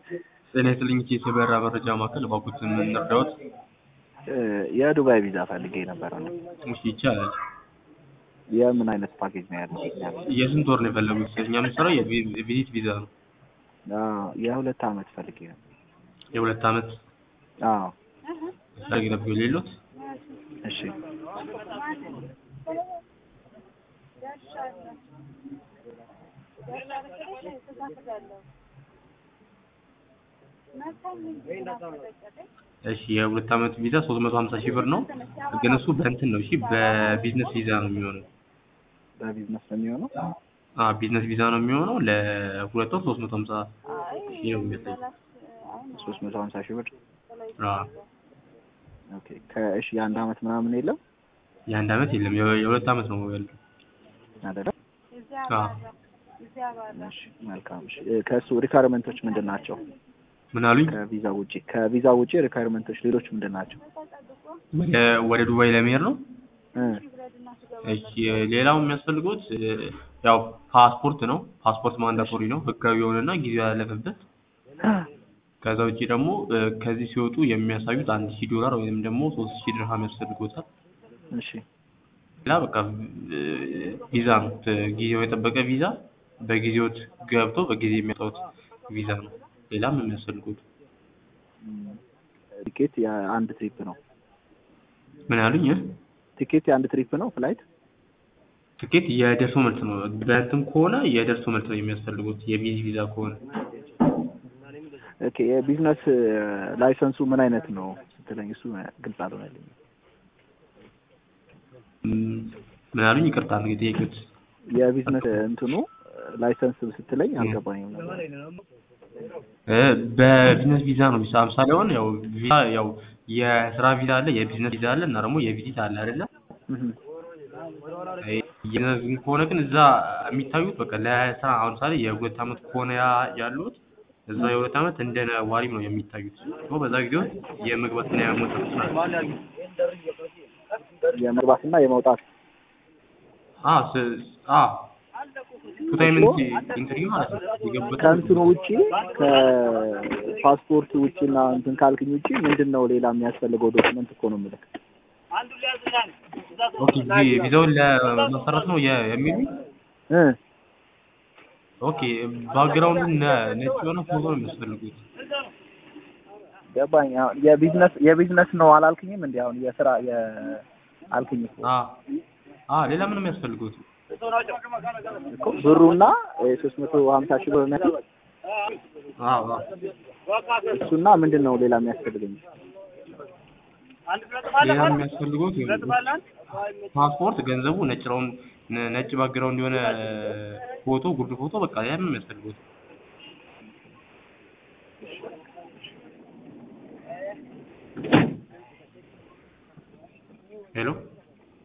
ጤና ይስጥልኝ የሰበራ መረጃ ማዕከል እባክዎትን ምን ልርዳዎት? የዱባይ ቪዛ ፈልጌ ነበር ነው። እሺ ይቻላል። የምን አይነት ፓኬጅ ነው ያለው? የስንት ወር ነው የፈለጉት? እኛ የምንሰራው የቪዚት ቪዛ ነው። አዎ፣ የሁለት አመት ፈልጌ ነበር። የሁለት አመት አዎ፣ ፈልጌ ነበር የሌሎት እሺ። እሺ የሁለት አመት ቪዛ 350 ሺህ ብር ነው። ግን እሱ በእንትን ነው እሺ፣ በቢዝነስ ቪዛ ነው የሚሆነው። በቢዝነስ ነው የሚሆነው? አ ቢዝነስ ቪዛ ነው የሚሆነው። ለሁለት ወር 350 ሺህ ነው የሚያሳየው። ሶስት መቶ ሀምሳ ሺህ ብር። አ ኦኬ። ከእሺ የአንድ አመት ምናምን የለም የአንድ አመት የለም፣ የ- የሁለት አመት ነው ያለው። አይደለም? አ እሺ፣ መልካም። እሺ፣ ከእሱ ሪኳየርመንቶች ምንድን ናቸው? ምን አሉኝ? ከቪዛ ውጪ ከቪዛ ውጪ ሪኳየርመንቶች ሌሎች ምንድን ናቸው? ወደ ወደ ዱባይ ለመሄድ ነው። እ እሺ ሌላው የሚያስፈልጉት ያው ፓስፖርት ነው። ፓስፖርት ማንዳቶሪ ነው፣ ህጋዊ የሆነና ጊዜው ያለፈበት። ከዛ ውጪ ደግሞ ከዚህ ሲወጡ የሚያሳዩት አንድ ሺህ ዶላር ወይም ደግሞ ሶስት ሺህ ድርሃም ያስፈልጎታል። እሺ፣ ሌላ በቃ ቪዛ ነው፣ ጊዜው የጠበቀ ቪዛ፣ በጊዜዎት ገብቶ በጊዜ የሚያወጡት ቪዛ ነው። ሌላም የሚያስፈልጉት ቲኬት የአንድ ትሪፕ ነው። ምን ያሉኝ? ቲኬት የአንድ ትሪፕ ነው ፍላይት ትኬት የደርሶ መልስ ነው። በእንትን ከሆነ የደርሶ መልስ ነው የሚያስፈልጉት። የቪዚ ቪዛ ከሆነ ኦኬ። የቢዝነስ ላይሰንሱ ምን አይነት ነው ስትለኝ እሱ ግልጽ አልሆነልኝም። ም- ምን አሉኝ? ይቅርታ ነው የጠየቁት። የቢዝነስ እንትኑ ላይሰንስ ስትለኝ አልገባኝም ነበር። እ በቢዝነስ ቪዛ ነው የሚሰራ። ምሳሌ አሁን ያው ቪዛ ያው የስራ ቪዛ አለ፣ የቢዝነስ ቪዛ አለ እና ደግሞ የቪዚት አለ አይደለ? እህ የቢዝነስ ከሆነ ግን እዛ የሚታዩት በቃ ለስራ አሁን ምሳሌ የሁለት አመት ከሆነ ያ- ያሉት እዛ የሁለት አመት እንደ ነዋሪም ነው የሚታዩት። ሶ በዛ ጊዜ ውስጥ የመግባትና የመውጣት ስራ የመግባትና የመውጣት አ ስ- አ ቱ ታይም ኢንተርቪው ማለት ነው የገቡበት ከእንትኑ ውጪ ከፓስፖርት ውጪና እንትን ካልክኝ ውጪ ምንድን ነው ሌላ የሚያስፈልገው ዶክመንት እኮ ነው የምልህ። ኦኬ ቪ- ቪዛውን ለመሰረት ነው የ- የሚሉ እ ኦኬ ባክግራውንዱ ነ- ነጭ የሆነ ፎቶ ነው የሚያስፈልጉት። ገባኝ። አሁን የቢዝነስ የቢዝነስ ነው አላልክኝም? እንዲ አሁን የስራ የአልክኝ እኮ አ አ ሌላ ምንም የሚያስፈልጉት እኮ ብሩና ሶስት መቶ ሀምሳ ሺህ ብር ነው አ አ እሱና ምንድን ነው ሌላ የሚያስፈልገኝ? ሌላ የሚያስፈልጉት ፓስፖርት፣ ገንዘቡ፣ ነጭ ረውን ነጭ ባክግራውንድ የሆነ ፎቶ፣ ጉርድ ፎቶ በቃ ያ ምንም የሚያስፈልጉት ሄሎ